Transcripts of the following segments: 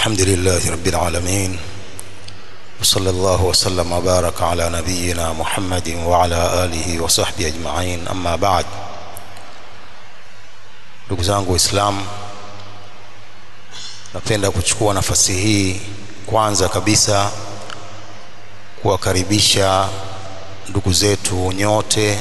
الحمد لله رب العالمين وصلى الله وسلم وبارك على نبينا محمد وعلى آله وصحبه أجمعين أما بعد ndugu zangu waislamu napenda kuchukua nafasi hii kwanza kabisa kuwakaribisha ndugu zetu nyote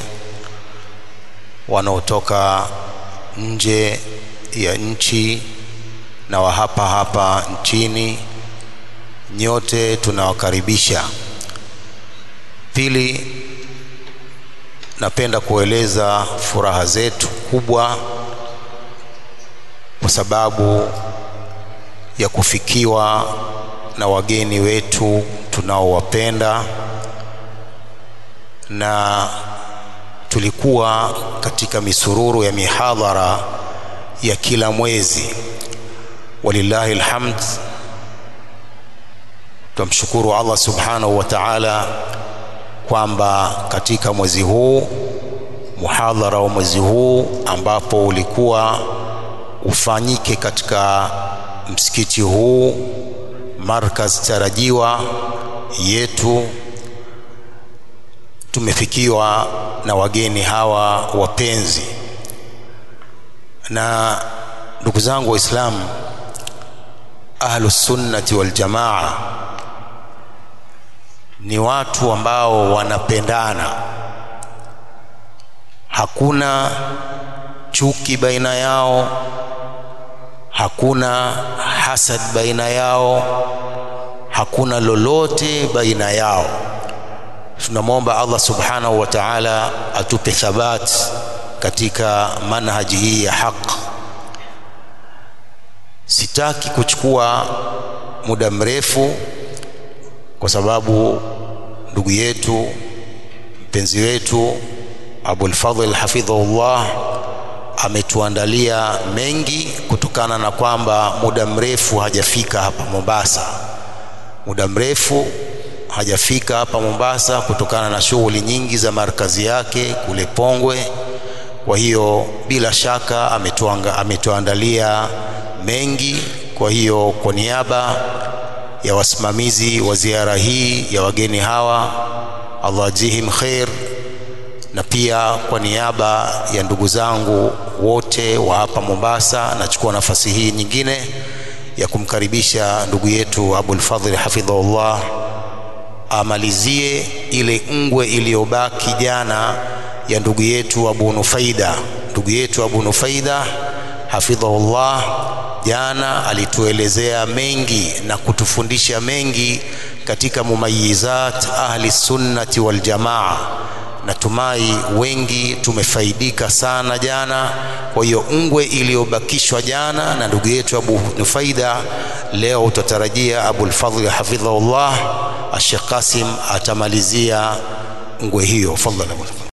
wanaotoka nje ya nchi na wa hapa hapa nchini nyote tunawakaribisha pili napenda kueleza furaha zetu kubwa kwa sababu ya kufikiwa na wageni wetu tunaowapenda na tulikuwa katika misururu ya mihadhara ya kila mwezi walillahi alhamd tumshukuru Allah subhanahu wa ta'ala kwamba katika mwezi huu muhadhara wa mwezi huu ambapo ulikuwa ufanyike katika msikiti huu markaz tarajiwa yetu tumefikiwa na wageni hawa wapenzi na ndugu zangu waislamu ahlus sunnati wal jamaa ni watu ambao wanapendana hakuna chuki baina yao hakuna hasad baina yao hakuna lolote baina yao tunamwomba Allah subhanahu wa ta'ala atupe thabat katika manhaji hii ya haq sitaki kuchukua muda mrefu kwa sababu ndugu yetu mpenzi wetu Abul Fadhl hafidhahullah ametuandalia mengi kutokana na kwamba muda mrefu hajafika hapa Mombasa muda mrefu hajafika hapa Mombasa kutokana na shughuli nyingi za markazi yake kule Pongwe. Kwa hiyo bila shaka ametuanga, ametuandalia mengi. Kwa hiyo kwa niaba ya wasimamizi wa ziara hii ya wageni hawa, Allah jihim khair, na pia kwa niaba ya ndugu zangu wote wa hapa Mombasa, nachukua nafasi hii nyingine ya kumkaribisha ndugu yetu Abul Fadhl hafidhahullah amalizie ile ngwe iliyobaki jana ya ndugu yetu Abu Nufaida. Ndugu yetu Abu Nufaida hafidhahullah, jana alituelezea mengi na kutufundisha mengi katika mumayizat ahli sunnati wal jamaa. Natumai wengi tumefaidika sana jana. Kwa hiyo ngwe iliyobakishwa jana na ndugu yetu Abu Nufaida, leo utatarajia Abul Fadhl hafidhahullah Sheikh Qasim atamalizia ngwe hiyo. Fadhlan.